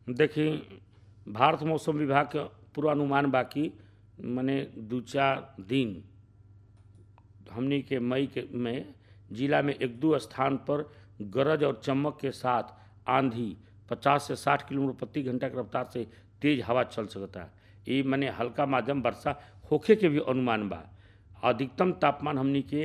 देखी भारत मौसम विभाग के पूर्वानुमान बा कि मने दू चार दिन हमनी के मई के में जिला में एक दो स्थान पर गरज और चमक के साथ आंधी 50 से 60 किलोमीटर प्रति घंटा के रफ्तार से तेज हवा चल सकता ये मने हल्का माध्यम वर्षा होखे के भी अनुमान बा अधिकतम तापमान हमनी के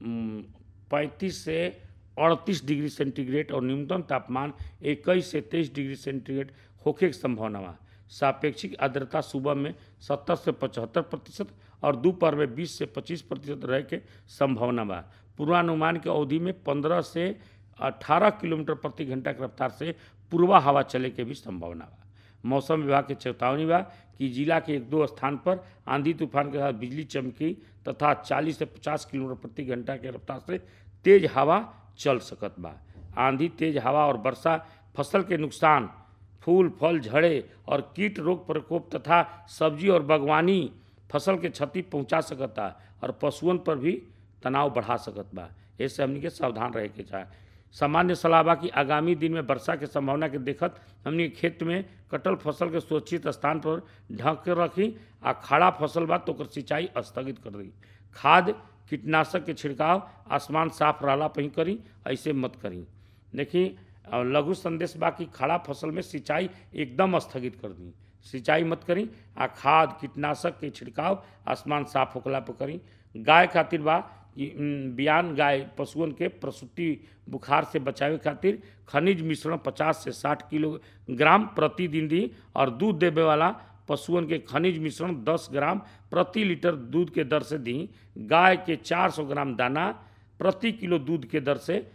पैंतीस से अड़तीस डिग्री सेंटीग्रेड और न्यूनतम तापमान इक्कीस से तेईस डिग्री सेंटीग्रेड होखे के संभावना बा सापेक्षिक आर्द्रता सुबह में 70 से 75 प्रतिशत और दोपहर में 20 से 25 प्रतिशत रहे के संभावना बा पूर्वानुमान के अवधि में 15 से 18 किलोमीटर प्रति घंटा की रफ्तार से पूर्वा हवा चले के भी संभावना बा मौसम विभाग के चेतावनी बा कि जिला के एक दो स्थान पर आंधी तूफान के साथ बिजली चमकी तथा 40 से 50 किलोमीटर प्रति घंटा के रफ्तार से तेज हवा चल सकत बा आंधी तेज हवा और वर्षा फसल के नुकसान फूल फल झड़े और कीट रोग प्रकोप तथा सब्जी और बागवानी फसल के क्षति पहुंचा सकता और पशुओं पर भी तनाव बढ़ा सकत बा ऐसे हमनी के सावधान रहे के चाहे सामान्य सलाह बा कि आगामी दिन में वर्षा के संभावना के देखत हमनी के खेत में कटल फसल के सुरक्षित स्थान पर ढक के रखी आ खड़ा फसल बा तो ओकर सिंचाई स्थगित कर दी खाद कीटनाशक के छिड़काव आसमान साफ रहला पर ही करी ऐसे मत करी देखी लघु संदेश बा कि खड़ा फसल में सिंचाई एकदम स्थगित कर दी सिंचाई मत करी आ खाद कीटनाशक के छिड़काव आसमान साफ होखला पर करी गाय खातिर बा कि बियान गाय पशुओं के प्रसूति बुखार से बचावे खातिर खनिज मिश्रण 50 से 60 किलोग्राम प्रतिदिन दी और दूध देवे वाला पशुओं के खनिज मिश्रण 10 ग्राम प्रति लीटर दूध के दर से दी गाय के 400 ग्राम दाना प्रति किलो दूध के दर से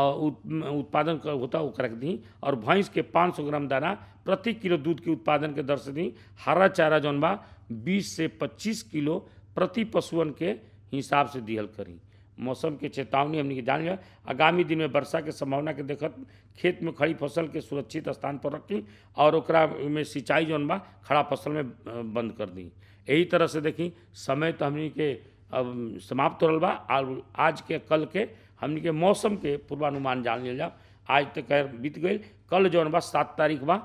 उत्पादन होता ओकरा के दी और भैंस के 500 ग्राम दाना प्रति किलो दूध के उत्पादन के दर से दी हरा चारा जौन बा 20 से 25 किलो प्रति पशुअन के हिसाब से दिहल करी मौसम के चेतावनी हमने के जान लिया आगामी दिन में वर्षा के संभावना के देखत खेत में खड़ी फसल के सुरक्षित स्थान पर रखी और ओकरा में सिंचाई जौन बा खड़ा फसल में बंद कर दी यही तरह से देखी समय तो हमने के अब समाप्त हो बा आज के कल के हमने के मौसम के पूर्वानुमान जान लिया आज तक तो बीत गई कल जौन बा सात तारीख बा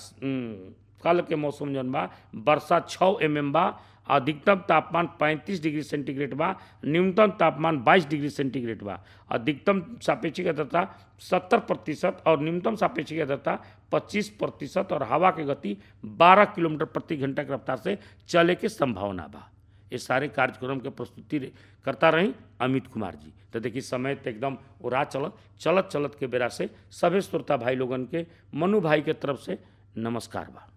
कल के मौसम जौन बा वर्षा छः एम एम बा अधिकतम तापमान 35 डिग्री सेंटीग्रेड बा न्यूनतम तापमान 22 डिग्री सेंटीग्रेड बा अधिकतम सापेक्षिक आर्द्रता 70 प्रतिशत और न्यूनतम सापेक्षिक आर्द्रता 25 प्रतिशत और हवा की गति 12 किलोमीटर प्रति घंटा की रफ्तार से चले के संभावना बा ये सारे कार्यक्रम के प्रस्तुति करता रही अमित कुमार जी तो देखिए समय तो एकदम उड़ा चलत चलत चलत के बेरा से सभी श्रोता भाई लोगन के मनु भाई के तरफ से नमस्कार बा